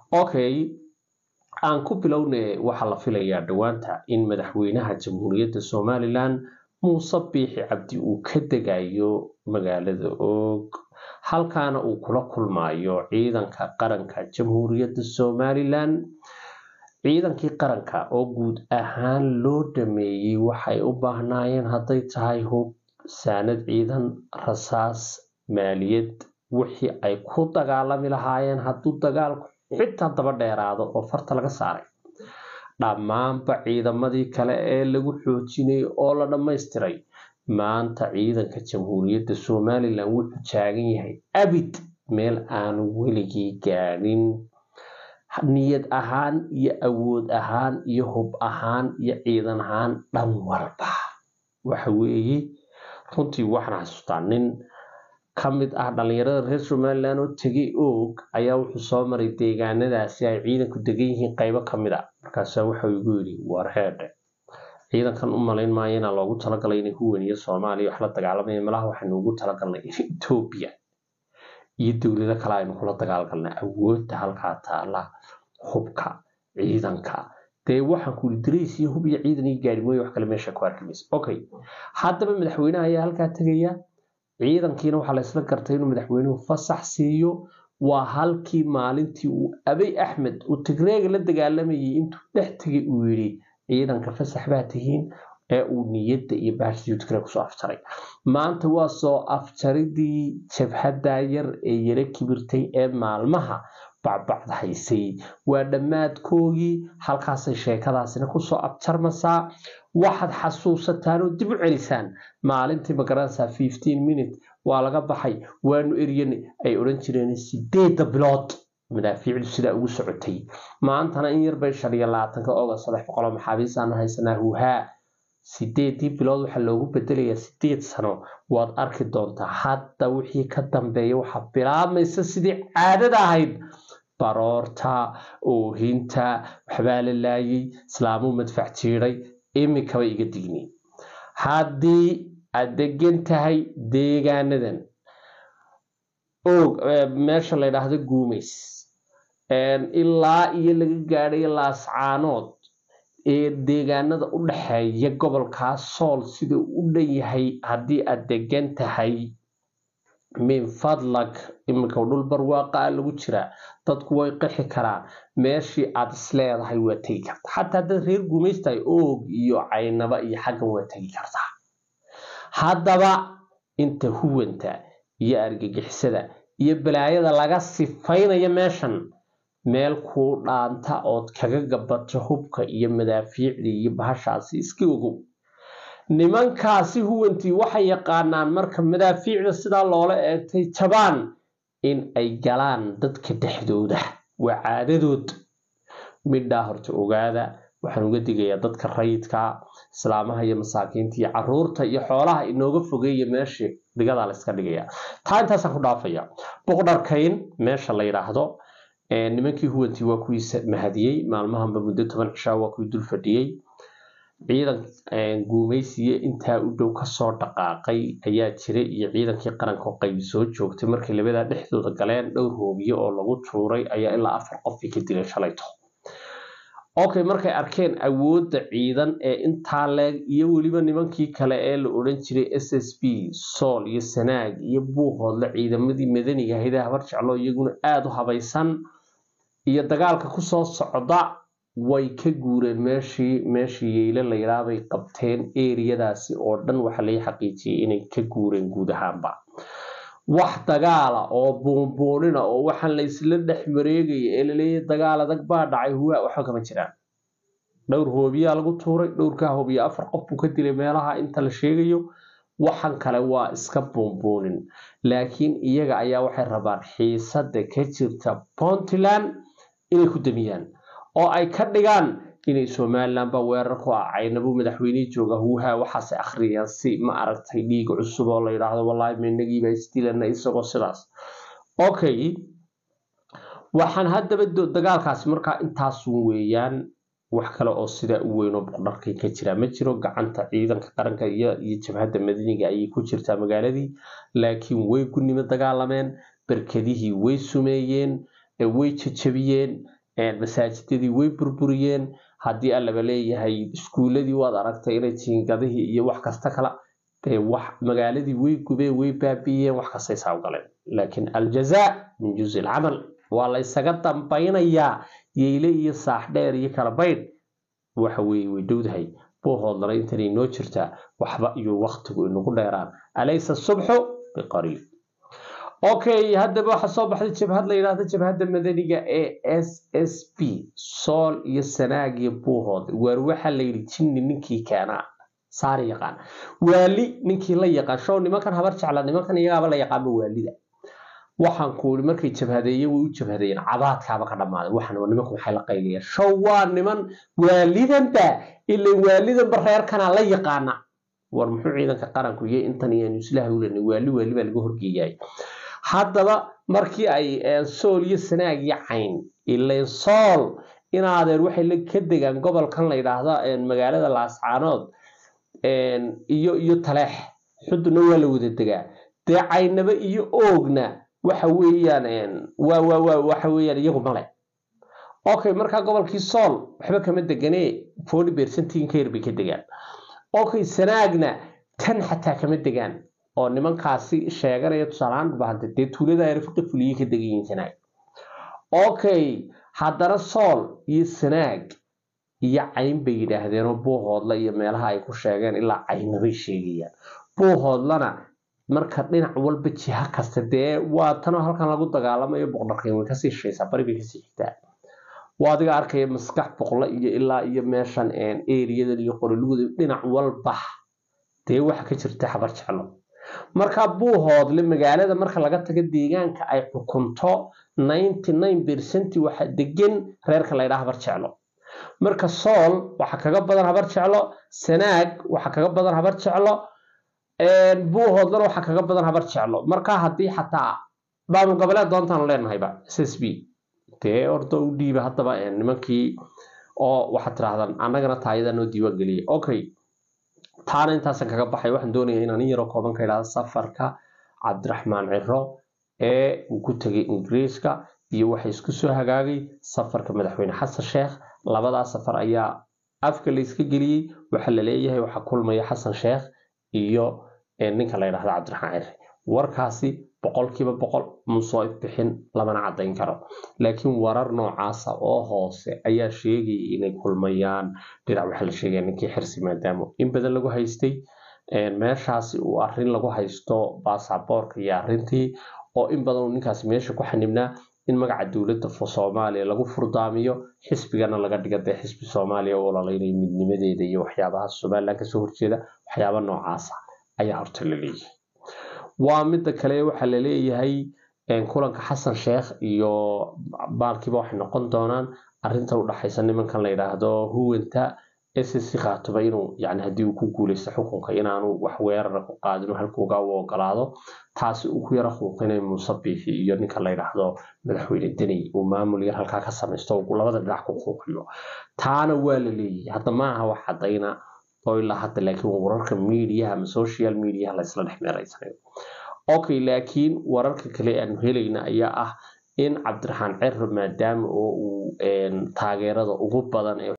okay aan ku bilowne waxaa la filayaa dhowaanta in madaxweynaha jamhuuriyadda somalilan muuse biixi cabdi uu ka degayo magaalada oog halkaana uu kula kulmayo ciidanka qaranka jamhuuriyadda somalilan ciidankii qaranka oo guud ahaan loo dhameeyey waxay u baahnaayeen hadday tahay hub saanad ciidan rasaas maaliyad wixii ay ku dagaalami lahaayeen hadduu dagaalku xitaa daba dheeraado oo farta laga saaray dhammaanba ciidamadii kale ee lagu xoojinayay oo la dhammaystiray maanta ciidanka jamhuuriyadda somalilan wuxuu taagan yahay abid meel aanu weligii gaadhin niyad ahaan iyo awood ahaan iyo hub ahaan iyo ciidan ahaan dhan walba waxa weeye runtii waxaan xasuustaa nin ka mid ah dhalinyarada reer somalilan oo tegay oog ayaa wuxuu soo maray deegaanadaasi ay ciidanku degan yihiin qeybo ka mid a markaasaa waxau igu yidhi war heedhe ciidankan u malayn maayo inaa loogu talagalay inay huwan iyo soomaaliya wax la dagaalamaya malaha waxaynu ugu talagalnay etoobiya iyo dowlado kale aynu kula dagaalgalnay awoodda halkaa taala hubka ciidanka dee waxaan ku yidhi darays iyo hub iyo ciidan iyo gaari mooye wax kale meesha ku arki maysa okay haddaba madaxweynaha ayaa halkaa tegaya ciidankiina waxaa la isla gartay inuu madaxweynuhu fasax siiyo waa halkii maalintii uu abay axmed uu tigreega la dagaalamayay intuu dhex tegay uu yidhi ciidanka fasax baa tihiin ee uu niyadda iyo baashiyuu tigreeg kusoo afjaray maanta waa soo afjaridii jabhadda yar ee yara kibirtay ee maalmaha bacbacda haysay waa dhammaadkoogii halkaasay sheekadaasina kusoo abjarmasaa waxaad xasuusataan oo dib u celisaan maalintii magaranaysaa fifteen minute waa laga baxay waanu eryane ay odhan jireen sideedda bilood madaafiicdu sidaa ugu socotay maantana in yarbay shan iyo labaatanka ogost saddex boqoloo maxaabiisaanu haysanaa huuhaa sideedii bilood waxaa loogu bedelayaa sideed sano waad arki doontaa hadda wixii ka dambeeya waxaa bilaabmaysa sidii caadada ahayd baroorta oohinta waxbaa la laayay islaamuu madfac jiiday imikaba iga digni haddii aad degan tahay deegaanadan og meesha la ydhaahdo guumays ilaa iyo laga gaadhay laascaanood ee deegaanada u dhexeeya gobolkaa sool sida u dhan yahay haddii aad degan tahay min fadlag iminka dhul barwaaqaa lagu jiraa dadku way qixi karaan meeshii aad isleedahay waa tegi karta xataa haddaad reer gumaystahay oog iyo caynaba iyo xaggan waa tegi kartaa haddaba inta huwanta iyo argagixisada iyo balaayada laga sifaynayo meeshan meel kuu dhaanta ood kaga gabato hubka iyo madaafiicdii iyo bahashaasi iska ogow nimankaasi huwantii waxay yaqaanaan marka madaafiicda sidaa loola eegtay jabaan in ay galaan dadka dhexdooda waa caadadood midhaa horta ogaada waxaan uga digayaa dadka rayidka islaamaha iyo masaakiinta iyo caruurta iyo xoolaha inooga fogeeya meeshii dhigadaa la iska dhigaya taa intaasaan ku dhaafaya boqdharkayn meesha la yidhaahdo nimankii huwantii waa kuwii mahadiyey maalmahanba muddo toban cishaa waa kuwii dul fadhiyey ciidan guumaysiye intaa u dhow kasoo dhaqaaqay ayaa jira iyo ciidankii qaranka oo qaybi soo joogtay markay labadaa dhexdooda galeen dhowr hoobiye oo lagu tuuray ayaa ilaa afar qofkii ka dilay shalayto okay markay arkeen awoodda ciidan ee intaa leeg iyo weliba nimankii kale ee la odhan jiray s s b sool iyo sanaag iyo buuhoodle ciidamadii madaniga ahaydee habar jeclo iyaguna aada u habaysan iyo dagaalka kusoo socda way ka guureen meeshii meeshii yeyle la yidhaabay qabteen eriyadaasi oo dhan waxaa laga xaqiijiyey inay ka guureen guud ahaanba wax dagaala oo buunbuunina oo waxaan la isla dhex mareegaya ee laleeyahay dagaal adag baa dhacay huwaa waxba kama jiraan dhowr hoobiyaa lagu tuuray dhowrkaa hoobiya afar qof buu ka dilay meelaha inta la sheegayo waxan kale waa iska buunbuunin laakiin iyaga ayaa waxay rabaan xiisada ka jirta puntland inay ku damiyaan oo ay ka dhigaan inay somalilan ba weerar ku ah caynabuu madaxweynihii jooga huuhaa waxaase akhriyaan si ma aragtay dhiig cusub oo la yidhaahdo wallaahi minagiiba isdilana isagoo sidaas okay waxaan haddaba dagaalkaasi markaa intaasun weeyaan wax kale oo sidaa u weyn oo boqdharkay ka jira ma jiro gacanta ciidanka qaranka iyo iyo jabhadda madaniga ayay ku jirtaa magaaladii laakiin way gunimo dagaalameen berkadihii way sumeeyeen way jajabiyeen masaajidadii way burburiyeen haddii allaba leeyahay iskuuladii waad aragtay inay jiingadihii iyo wax kasta kala dee wax magaaladii way gubeen way baabi'iyeen wax kastay saawgaleen laakiin aljazaa min juzi alcamal waa la ysaga dambaynayaa yeyle iyo saaxdheer iyo kala baydh waxa weeye way dhowdahay buuhoodlana intanay noo jirtaa waxba iyo waktigu inagu dheeraan alaysa subxu biqariib okay haddaba waxaa soo baxday jabhad la yidhaahdo jabhadda madaniga ee s s b sool iyo sanaag iyo buuhood waar waxaa la yidhi jinni ninkii keenaa saari yaqaan waali ninkii la yaqaan show nimankan habar jecla nimankan iyagaaba la yaqaanba waalida waxaan ku ii markay jabhadeeyeen way u jabhadeeyeen cabaadkaaba ka dhammaaday waxaan nimanku maxay la qayliyeen show waa niman waalidanba ilan waalidanba reerkanaa la yaqaana war muxuu ciidanka qaranku iyo intan iyo islaha ulenay waali waali baa laga horgeeyay haddaba markii ay sool iyo sanaag iyo cayn ilan sool inaadeer waxay ka degaan gobolkan la yidhaahdo magaalada laascaanood iyo iyo taleex xuduna waa la wada degaa dee caynaba iyo oogna waxa weeyaan waa waa waa waxa weeyaan iyagu male okay markaa gobolkii sool waxba kama deganee forty percentin ka yar bay ka degaan okay sanaagna tan xataa kama degaan oo nimankaasi sheeganaya tusaalahaan bahante dee tuulada rafqi fuliyey ka degan yihiin sanaag okay haddana sool iyo sanaag iyo cayn bay yidhaahdeenoo buuhoodla iyo meelaha ay ku sheegeen ilaa caynabay sheegayaan buuhoodlana marka dhinac walba jiha kasta dee waa tanoo halkan lagu dagaalamayo boqdharkayn way kasii shaysaa bari bay kasii xigtaa waa adiga arkaya maskax boqla iyo ilaa iyo meeshan eriyadan iyo qoriluguda dhinac walba dee waxa ka jirta xabar jeclo marka buuhoodle magaalada marka laga tago deegaanka ay xukunto ninety nine percent waxa degan reerka la ydhaa habar jeclo marka sool waxa kaga badan habar jeclo sanaag waxa kaga badan habar jeclo buuhoodlana waxa kaga badan habar jeclo marka haddii xataa maamul goboleed doontaan leenahayba s s b dee orda u dhiiba haddaba nimankii oo waxaad tirahdaan annagana taayada noo diiwaan geliyay okay taana intaasan kaga baxay waxaan doonaya inaan in yaroo kooban ka idhahdo safarka cabdiraxmaan ciro ee uu ku tegay ingiriiska iyo waxa isku soo hagaagay safarka madaxweyne xasan sheekh labadaa safar ayaa afka la iska geliyey waxaa la leeyahay waxaa kulmaya xasan sheekh iyo ninka la yidhahdo cabdiraxmaan cire warkaasi boqolkiiba boqol musoo ifbixin lamana caddayn karo laakiin warar noocaasa oo hoose ayaa sheegaya inay kulmayaan dhinac waxaa la sheegaya ninkii xirsi maadaamo in badan lagu haystay meeshaasi uu arrin lagu haysto baasaboorka iyo arrintii oo in badan uu ninkaasi meesha ku xanibnaa in magaca dowladda soomaaliya lagu furdaamiyo xisbigana laga dhiga dee xisbi soomaaliya oo ololeynayo midnimadeeda iyo waxyaabaha somalilan kasoo horjeeda waxyaaba noocaasa ayaa horta la leeyahay waa midda kale waxaa la leeyahay kulanka xasan sheekh iyo baalkiiba waxay noqon doonaan arrinta u dhaxaysa nimankan la yidhaahdo huwanta ssc khaatuba inuu yani haddii uu ku guuleysto xukunka inaanu wax weerara ku qaadin halkuuga u ogolaado taasi uu ku yara xuuqinay muuse biixi iyo ninka la yidhaahdo madaxweyne deni uu maamul yar halkaa ka samaysto uu labada dhinac ku xuuqiyo taana waa la leeyahay hadda maaha wax caddayna oo ilaa hadda laakiin wararka mediaha ama social mediaha laysla dhex meeraysanayo okay laakiin wararka kale aanu helayna ayaa ah in cabdiraxmaan cero maadaama oo uu taageerada ugu badan ee